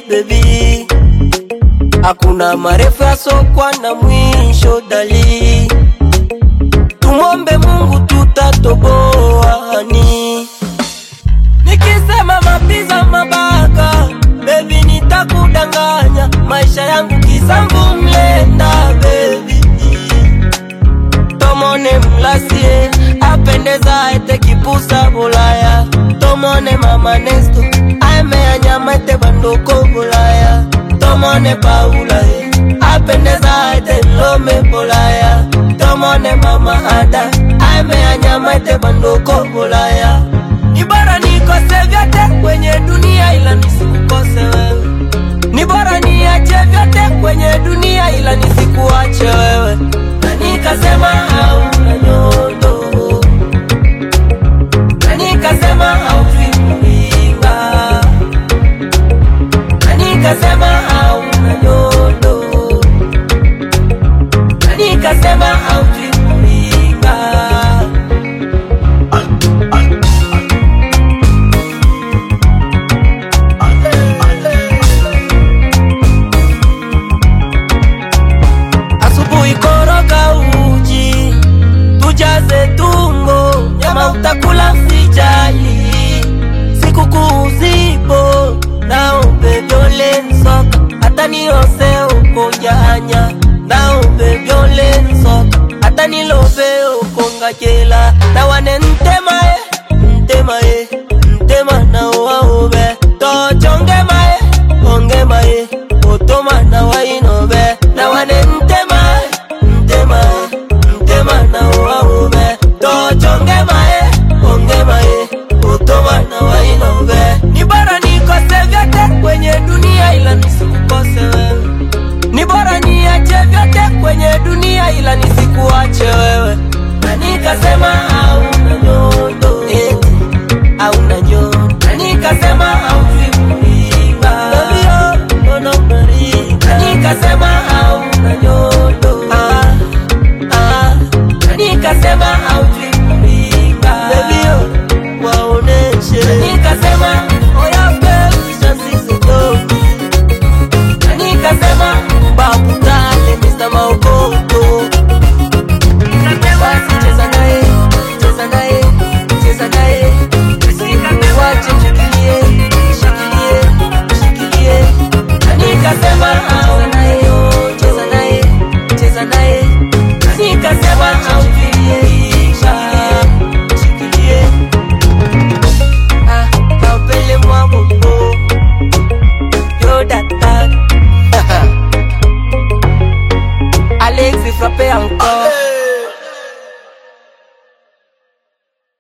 baby, hakuna marefu yasokwa na mwisho dali, tumombe Mungu tutatoboani. Nikisema mapiza mabaka, baby nitakudanganya, maisha yangu kisambu mlenda baby tomone mlasie apendeza ete kipusa bulaya tomone mama nesto aemeanyama ete bandoko bulaya tomone paula e apendeza ete lome bulaya tomone mama ada aemeanyama ete bandoko bulaya ni bora nikose vyote kwenye dunia ila nisikukose wewe ni bora niache vyote kwenye dunia ila nisikuache wewe na nikasema hauna nyondo na nikasema haufimlinga na nikasema hauna nyondo na nikasema haufimlinga asubuhi koroga uji tujaze tumbo nyama utakula sijali sikukuu zipo naombe vyole nsoka hata niose uko janya